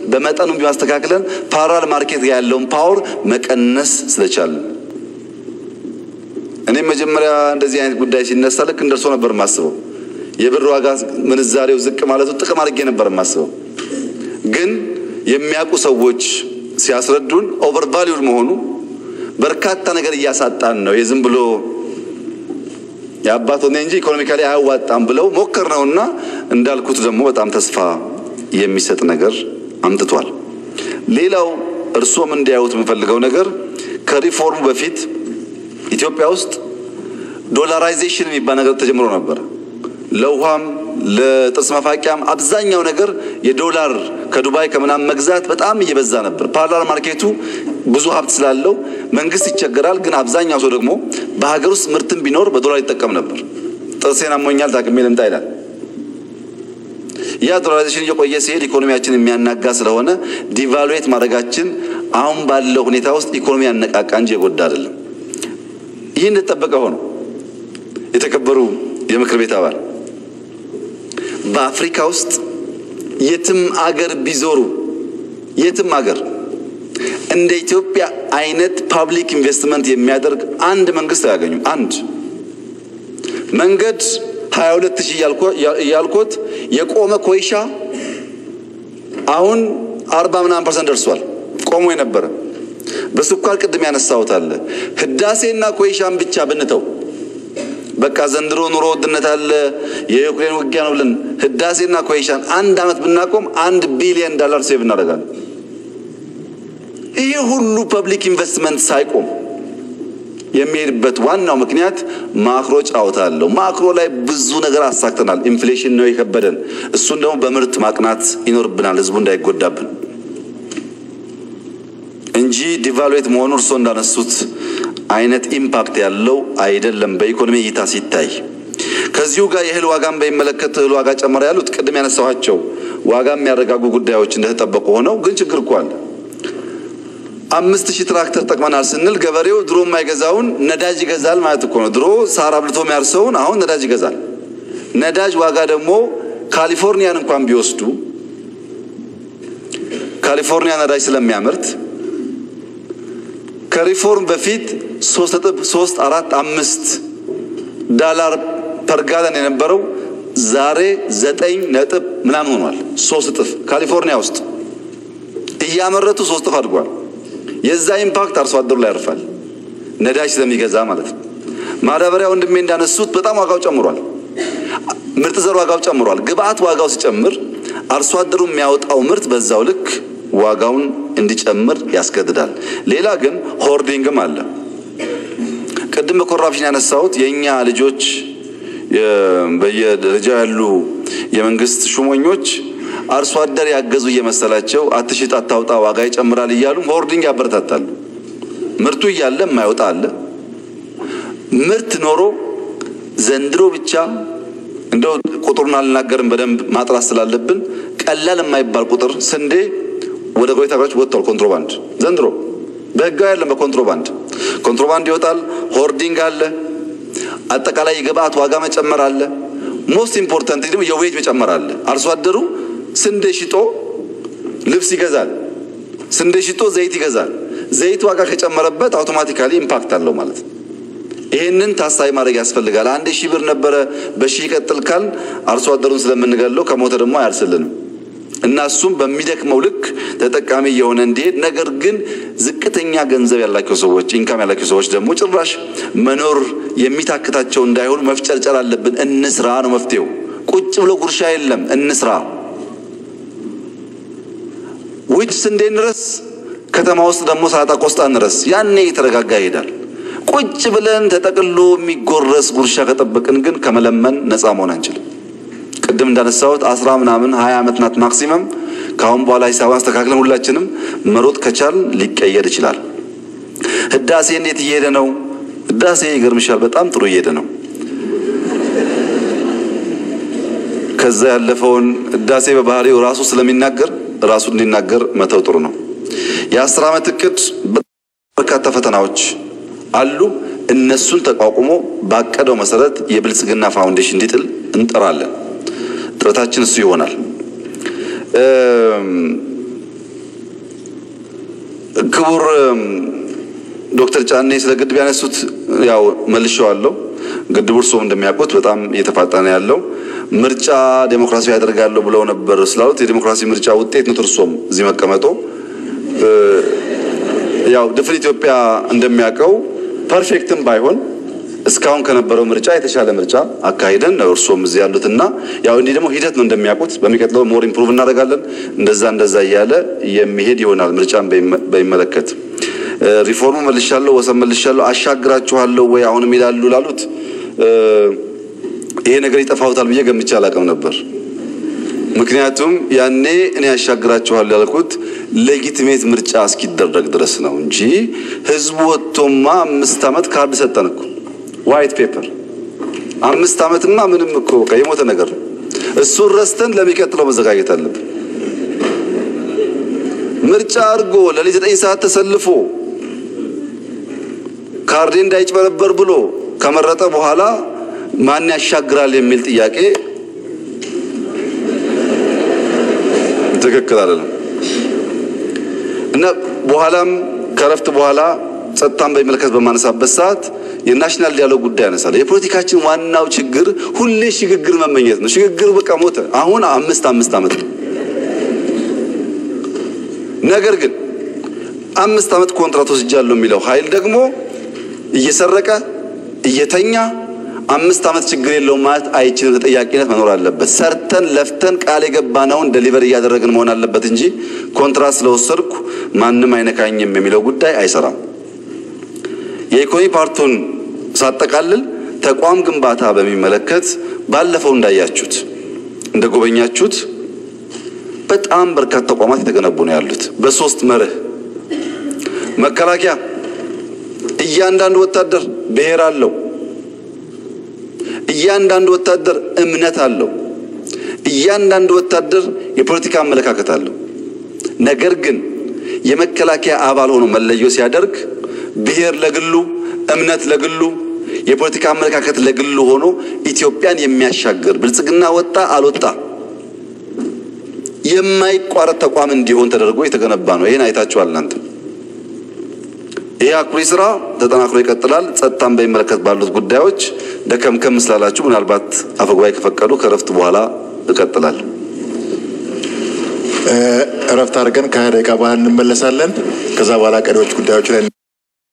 በመጠኑ ቢማስተካክለን ፓራል ማርኬት ጋር ያለውን ፓወር መቀነስ ስለቻለን እኔም መጀመሪያ እንደዚህ አይነት ጉዳይ ሲነሳ ልክ እንደርሶ ነበር የማስበው። የብር ዋጋ ምንዛሬው ዝቅ ማለቱ ጥቅም አድርጌ ነበር የማስበው። ግን የሚያውቁ ሰዎች ሲያስረዱን ኦቨር ቫሊዩድ መሆኑ በርካታ ነገር እያሳጣን ነው። የዝም ብሎ የአባት ሆነ እንጂ ኢኮኖሚካሊ አያዋጣም ብለው ሞከር ነውና እንዳልኩት ደግሞ በጣም ተስፋ የሚሰጥ ነገር አምጥቷል። ሌላው እርሶም እንዲያዩት የምፈልገው ነገር ከሪፎርሙ በፊት ኢትዮጵያ ውስጥ ዶላራይዜሽን የሚባል ነገር ተጀምሮ ነበር። ለውሃም ለጥርስ መፋቂያም አብዛኛው ነገር የዶላር ከዱባይ ከምናምን መግዛት በጣም እየበዛ ነበር። ፓራላል ማርኬቱ ብዙ ሀብት ስላለው መንግስት ይቸገራል። ግን አብዛኛው ሰው ደግሞ በሀገር ውስጥ ምርትን ቢኖር በዶላር ይጠቀም ነበር። ጥርሴን አሞኛል ታክሜ ልምጣ ይላል። ያ ዶላራይዜሽን እየቆየ ሲሄድ ኢኮኖሚያችን የሚያናጋ ስለሆነ ዲቫሉዌት ማድረጋችን አሁን ባለው ሁኔታ ውስጥ ኢኮኖሚ ያነቃቃ እንጂ የጎዳ አይደለም። ይህ እንደተጠበቀ ሆኖ የተከበሩ የምክር ቤት አባል በአፍሪካ ውስጥ የትም አገር ቢዞሩ የትም አገር እንደ ኢትዮጵያ አይነት ፓብሊክ ኢንቨስትመንት የሚያደርግ አንድ መንግስት አያገኙም። አንድ መንገድ 22 ሺህ እያልኮት የቆመ ኮይሻ አሁን አርባ ምናምን ፐርሰንት ደርሷል። ቆሞ የነበረ በስኳር ቅድም ያነሳሁት አለ። ህዳሴና ኮይሻን ብቻ ብንተው በቃ ዘንድሮ ኑሮ ውድነት አለ፣ የዩክሬን ውጊያ ነው ብለን ህዳሴና ኮይሻን አንድ አመት ብናቆም አንድ ቢሊዮን ዶላር ሴቭ እናደርጋለን። ይህ ሁሉ ፐብሊክ ኢንቨስትመንት ሳይቆም የሚሄድበት ዋናው ምክንያት ማክሮ ጨዋታ አለው። ማክሮ ላይ ብዙ ነገር አሳክተናል። ኢንፍሌሽን ነው የከበደን። እሱን ደግሞ በምርት ማቅናት ይኖርብናል፣ ህዝቡ እንዳይጎዳብን እንጂ ዲቫሉዌት መሆኑ እርስዎ እንዳነሱት አይነት ኢምፓክት ያለው አይደለም በኢኮኖሚ እይታ ሲታይ። ከዚሁ ጋር የእህል ዋጋን በሚመለከት እህል ዋጋ ጨመረ ያሉት ቅድም ያነሳኋቸው ዋጋ የሚያረጋጉ ጉዳዮች እንደተጠበቁ ሆነው ግን ችግር እኮ አለ። አምስት ሺህ ትራክተር ጠቅመናል ስንል ገበሬው ድሮ የማይገዛውን ነዳጅ ይገዛል ማለት እኮ ነው። ድሮ ሳር አብልቶ የሚያርሰውን አሁን ነዳጅ ይገዛል። ነዳጅ ዋጋ ደግሞ ካሊፎርኒያን እንኳን ቢወስዱ ካሊፎርኒያ ነዳጅ ስለሚያመርት ከሪፎርም በፊት ሶስት ነጥብ ሶስት አራት አምስት ዳላር ፐርጋለን የነበረው ዛሬ ዘጠኝ ነጥብ ምናምን ሆኗል። ሶስት እጥፍ ካሊፎርኒያ ውስጥ እያመረቱ ሶስት እጥፍ አድጓል። የዛ ኢምፓክት አርሶ አደሩ ላይ ያርፋል፣ ነዳጅ ስለሚገዛ ማለት ነው። ማዳበሪያ ወንድሜ እንዳነሱት በጣም ዋጋው ጨምሯል። ምርጥ ዘር ዋጋው ጨምሯል። ግብአት ዋጋው ሲጨምር አርሶ አደሩ የሚያወጣው ምርት በዛው ልክ ዋጋውን እንዲጨምር ያስገድዳል። ሌላ ግን ሆርዲንግም አለ። ቅድም በኮራፕሽን ያነሳሁት የእኛ ልጆች በየደረጃው ያሉ የመንግስት ሹመኞች አርሶ አደር ያገዙ እየመሰላቸው አትሽጥ፣ አታውጣ፣ ዋጋ ይጨምራል እያሉ ሆርዲንግ ያበረታታሉ። ምርቱ እያለ የማይወጣ አለ። ምርት ኖሮ ዘንድሮ ብቻ እንደው ቁጥሩን አልናገርም በደንብ ማጥራት ስላለብን ቀላል የማይባል ቁጥር ስንዴ ወደ ጎረቤት ሀገሮች ወጥቷል። ኮንትሮባንድ ዘንድሮ በህጋዊ ያለም በኮንትሮባንድ ኮንትሮባንድ ይወጣል። ሆርዲንግ አለ። አጠቃላይ የግብአት ዋጋ መጨመር አለ። ሞስት ኢምፖርታንት ደግሞ የዌጅ መጨመር አለ። አርሶ አደሩ ስንዴ ሽጦ ልብስ ይገዛል። ስንዴ ሽጦ ዘይት ይገዛል። ዘይት ዋጋ ከጨመረበት አውቶማቲካሊ ኢምፓክት አለው ማለት ነው። ይህንን ታሳቢ ማድረግ ያስፈልጋል። አንድ ሺህ ብር ነበረ በሺህ ይቀጥል ካል አርሶ አደሩን ስለምንገለው ከሞተ ደግሞ አያርስልንም እና እሱም በሚደክመው ልክ ተጠቃሚ የሆነ እንዲሄድ ነገር ግን ዝቅተኛ ገንዘብ ያላቸው ሰዎች ኢንካም ያላቸው ሰዎች ደግሞ ጭራሽ መኖር የሚታክታቸው እንዳይሆኑ መፍጨርጨር አለብን። እንስራ ነው መፍትሄው። ቁጭ ብሎ ጉርሻ የለም። እንስራ። ውጭ ስንዴ እንረስ፣ ከተማ ውስጥ ደግሞ ሰላጣ ቆስጣ እንረስ። ያኔ የተረጋጋ ይሄዳል። ቁጭ ብለን ተጠቅሎ የሚጎረስ ጉርሻ ከጠበቅን ግን ከመለመን ነፃ መሆን አንችልም። ቅድም እንዳነሳሁት አስራ ምናምን ሀያ ዓመት ናት ማክሲመም። ከአሁን በኋላ ሂሳብ አስተካክለን ሁላችንም መሮጥ ከቻል ሊቀየር ይችላል። ህዳሴ እንዴት እየሄደ ነው? ህዳሴ ይገርምሻል፣ በጣም ጥሩ እየሄደ ነው። ከዛ ያለፈውን ህዳሴ በባህሪው ራሱ ስለሚናገር ራሱ እንዲናገር መተው ጥሩ ነው። የአስር ዓመት እቅድ በርካታ ፈተናዎች አሉ። እነሱን ተቋቁሞ ባቀደው መሰረት የብልጽግና ፋውንዴሽን እንዲጥል እንጠራለን። ጥረታችን እሱ ይሆናል። ክቡር ዶክተር ጫኔ ስለ ግድብ ያነሱት ያው መልሼዋለሁ። ግድቡ እርስዎም እንደሚያውቁት በጣም እየተፋጠነ ያለው ምርጫ ዴሞክራሲያዊ ያደርጋለሁ ብለው ነበር ስላሉት የዴሞክራሲ ምርጫ ውጤት ነው። እርስዎም እዚህ መቀመጦ ያው ድፍን ኢትዮጵያ እንደሚያውቀው ፐርፌክትም ባይሆን እስካሁን ከነበረው ምርጫ የተሻለ ምርጫ አካሂደን ነው እርስዎም እዚህ ያሉትና ያው እንዲህ ደግሞ ሂደት ነው እንደሚያውቁት በሚቀጥለው ሞር ኢምፕሩቭ እናደርጋለን። እንደዛ እንደዛ እያለ የሚሄድ ይሆናል። ምርጫን በሚመለከት ሪፎርሙ መልሻለሁ፣ ወሰን መልሻለሁ፣ አሻግራችኋለሁ ወይ አሁንም ይላሉ ላሉት ይሄ ነገር ይጠፋውታል ብዬ ገምቼ አላውቅም ነበር። ምክንያቱም ያኔ እኔ ያሻግራችኋለሁ ያልኩት ሌጊቲሜት ምርጫ እስኪደረግ ድረስ ነው እንጂ ህዝቡ ወጥቶማ አምስት ዓመት ካርድ ሰጠን እኮ ዋይት ፔፐር አምስት ዓመትማ ምንም እኮ በቃ የሞተ ነገር ነው። እሱን ረስተን ለሚቀጥለው መዘጋጀት አለብን። ምርጫ አድርጎ ለሊት ዘጠኝ ሰዓት ተሰልፎ ካርዴ እንዳይጭበረበር ብሎ ከመረጠ በኋላ ማን ያሻግራል የሚል ጥያቄ ትክክል አይደለም እና በኋላም ከረፍት በኋላ ጸጥታን በሚመለከት በማነሳበት ሰዓት የናሽናል ዲያሎግ ጉዳይ ያነሳል። የፖለቲካችን ዋናው ችግር ሁሌ ሽግግር መመኘት ነው። ሽግግር በቃ ሞተ። አሁን አምስት አምስት ዓመት ነው። ነገር ግን አምስት ዓመት ኮንትራት ወስጃለሁ የሚለው ኃይል ደግሞ እየሰረቀ እየተኛ አምስት ዓመት ችግር የለውም ማለት አይችልም። ተጠያቂነት መኖር አለበት። ሰርተን ለፍተን ቃል የገባነውን ደሊቨር እያደረግን መሆን አለበት እንጂ ኮንትራት ስለወሰድኩ ማንም አይነካኝም የሚለው ጉዳይ አይሰራም። የኢኮኖሚ ፓርቱን ሳጠቃልል ተቋም ግንባታ በሚመለከት ባለፈው እንዳያችሁት እንደጎበኛችሁት በጣም በርካታ ተቋማት የተገነቡ ነው ያሉት በሶስት መርህ መከላከያ እያንዳንዱ ወታደር ብሔር አለው። እያንዳንዱ ወታደር እምነት አለው። እያንዳንዱ ወታደር የፖለቲካ አመለካከት አለው። ነገር ግን የመከላከያ አባል ሆኖ መለዮ ሲያደርግ ብሔር ለግሉ፣ እምነት ለግሉ፣ የፖለቲካ አመለካከት ለግሉ ሆኖ ኢትዮጵያን የሚያሻግር ብልጽግና ወጣ አልወጣ የማይቋረጥ ተቋም እንዲሆን ተደርጎ የተገነባ ነው። ይህን አይታችኋል እናንተ። ይህ አኩሪ ስራ ተጠናክሮ ይቀጥላል። ጸጥታን በሚመለከት ባሉት ጉዳዮች ደከምከም ስላላችሁ ምናልባት አፈጉባኤ ከፈቀዱ ከእረፍት በኋላ እቀጥላለሁ። እረፍት አድርገን ከሀያ ደቂቃ በኋላ እንመለሳለን። ከዛ በኋላ ቀሪዎች ጉዳዮች ላይ